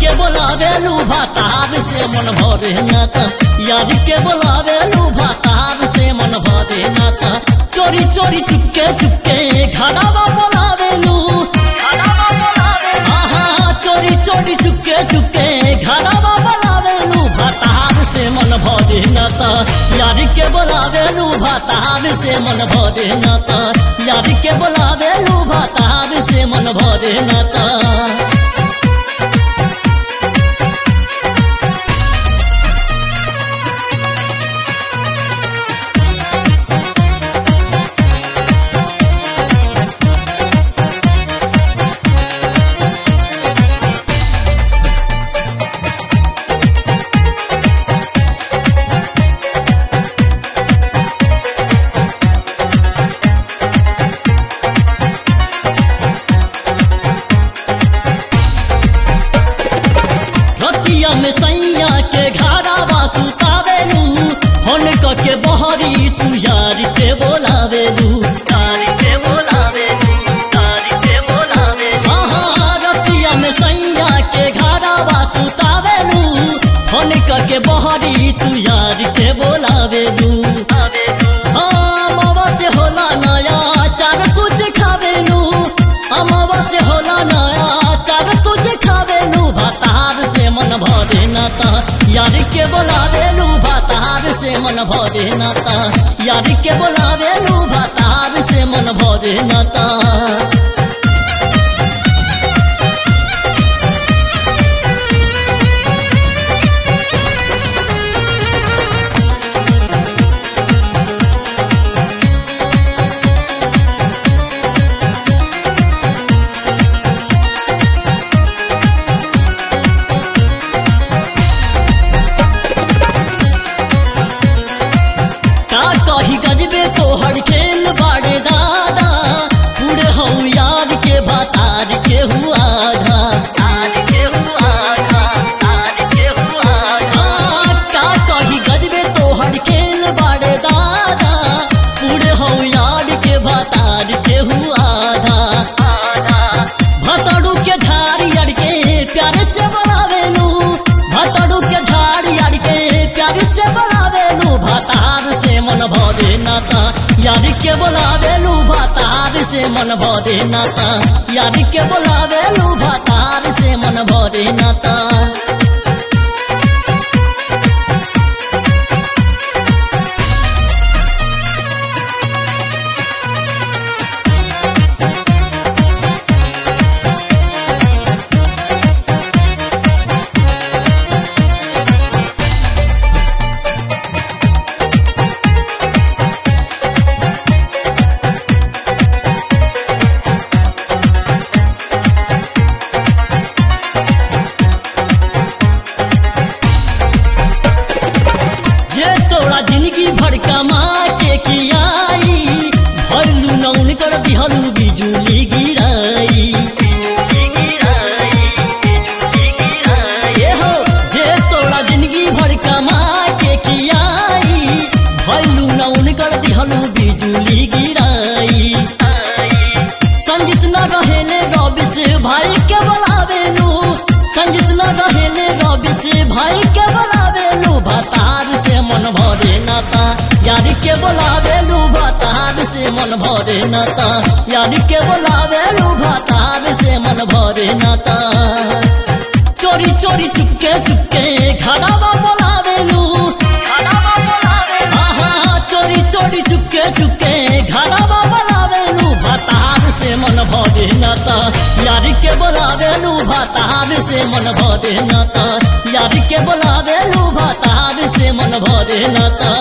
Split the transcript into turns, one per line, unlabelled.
के बोलावेलू भातार से मन भरे नाता यार के बोलावेलू भातार से मन भरे नाता चोरी चोरी चुपके चुपके घरवा बोलावेलू आहा चोरी चोरी चुपके चुपके घरवा बोलावेलू भातार से मन भरे नाता यार के बोलावेलू भातार से मन भरे नाता यार के बोलावेलू भातार से मन भरे नाता रतिया में सैया के घारावा सुतावेलू फोन क के बहरी तू यार के बोलावेलू यार के बोलावेलू यार के बोलावेलू हाँ रतिया में सैया के घारावा सुतावेलू फोन क के बहरी तू यार के बोलावेलू हाँ मावा से होला नया चार तुझे खावेलू अमावा से होला नया चार तुझे खावेलू भातार से मन भरे नाता यार के बोलावेलू भातार से मन भरे नाता यार के बोलावेलू भातार से मन भरे नाता का कही गजबे तोहर खेल बाड़े दादा पूरे हऊ यार के बातार के हुआ आधा तार के हुआ आधा तार के हुआ आधा का कही गजबे तोहर खेल बाड़े दादा पूरे हऊ यार के बातार के हुआ आधा भतड़ू के झाड़ी अड़ के प्यार से बोलावेलू भतड़ू के झाड़ी अड़ के प्यार से बोलावेलू भातार से मन भरे नाता यार के बोलावेलू भातार से मन भरे नाता यार के बोलावेलू भातार से मन भरे नाता जे तोरा जिंदगी भर कमा के कियाई भरलू नौन कर दिहलू बिजुली गिराई ए हो जे तोरा जिंदगी भर कमा के कियाई भरलू नौन कर दिहलू बिजुली गिराई संजित न रहेले रबिस भाई के बोलावेलू संजित न रहेले रबिस भाई के बोलावेलू भातार से मन भरे नाता यार के बोलावेलू भातार से मन भरे नाता यार के बोलावेलू भातार से मन भरे नाता चोरी चोरी चुपके चुपके घरवा बोलावेलू आहा चोरी चोरी चुपके चुपके घरवा बोलावेलू भातार से मन भरे नाता यार के बोलावेलू भातार से मन भरे नाता यार के बोलावेलू भातार से मन भरे नाता